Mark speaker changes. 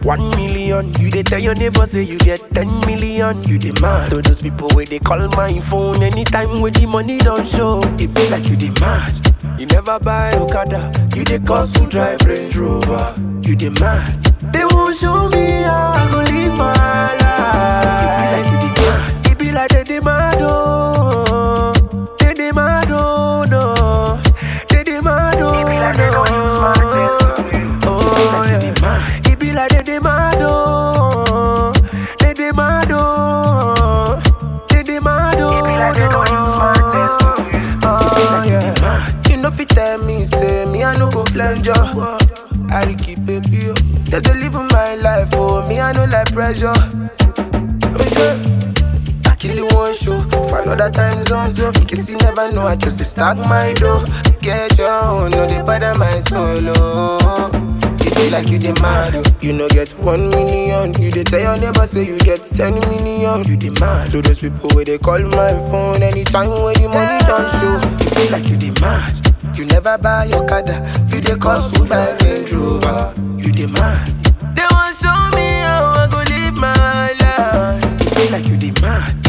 Speaker 1: one million. You dey tell your neighbor say you get ten million. You dey mad to those people where they call my phone anytime when the money don't show. It be like you dey mad. You never buy Okada, you dey cost to drive Range Rover. You dey mad. They won't show me how I go live my life. It be like you dey mad. It be like they dey mad oh, they dey mad oh no, they dey mad oh no. Oh yeah. It be like they dey mad oh, they dey mad oh, they dey mad oh no. Oh yeah.
Speaker 2: You know fit tell me, say me I no go flange you. I dey keep it pure. Just to live my life, oh me I no like pressure. Oh yeah. I kill you one show for another time zone. So in case you never know, I just dey stack my dough. Get your own, no dey bother my solo. It be like you dey mad, oh. you no get one million. You dey tell your neighbor say you get ten million. You dey mad to those people where they call my phone anytime when the money don't show. It be like you dey mad. You never buy your Okada, you dey cost food by Range Rover. You dey mad. They want show me how I go live my life.
Speaker 1: It be like you dey mad.